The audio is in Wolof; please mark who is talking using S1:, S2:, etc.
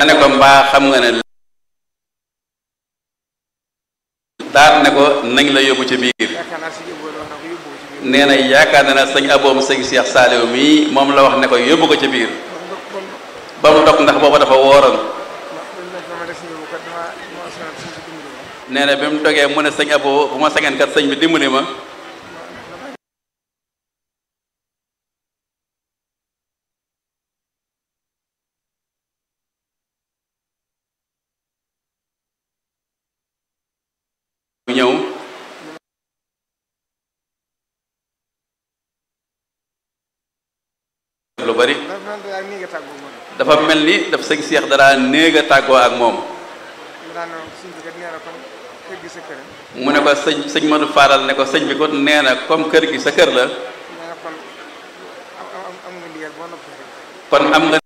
S1: ne ko mbaa xam nga ne daal ne ko nañ la yóbbu ci biir
S2: yaakaar naa si yóbbu wax na ko yóbbu ci biir
S1: nee na yaakaar na ne sëñ aboom sëñ Cheikh Saliou mii moom la wax ne ko yóbbu ko ci biir
S2: kon
S1: ba mu dog ndax booba dafa wooroon
S2: ndax dañ ne ko ma des ñëw kat dama ma sonal suñu si dimbali ma
S1: nee na bi mu dogee mu ne sëñ abo bu ma sañoon kat sëñ bi dimbali ma ñëw lu bari
S2: ndax man daal nii nga tàggoo moom
S1: dafa mel ni daf sëñ Cheikh dara néeg a tàggoo ak moom
S2: mu daan ne suñu bi kat nee na kon kër gi sa kër
S1: mu ne ko sëñ sëñ Madou Fadal ne ko sëñ bi ko nee na comme kër gi sa kër la
S2: nee na kon am am am nga ndigal boo noppi rek
S1: kon am nga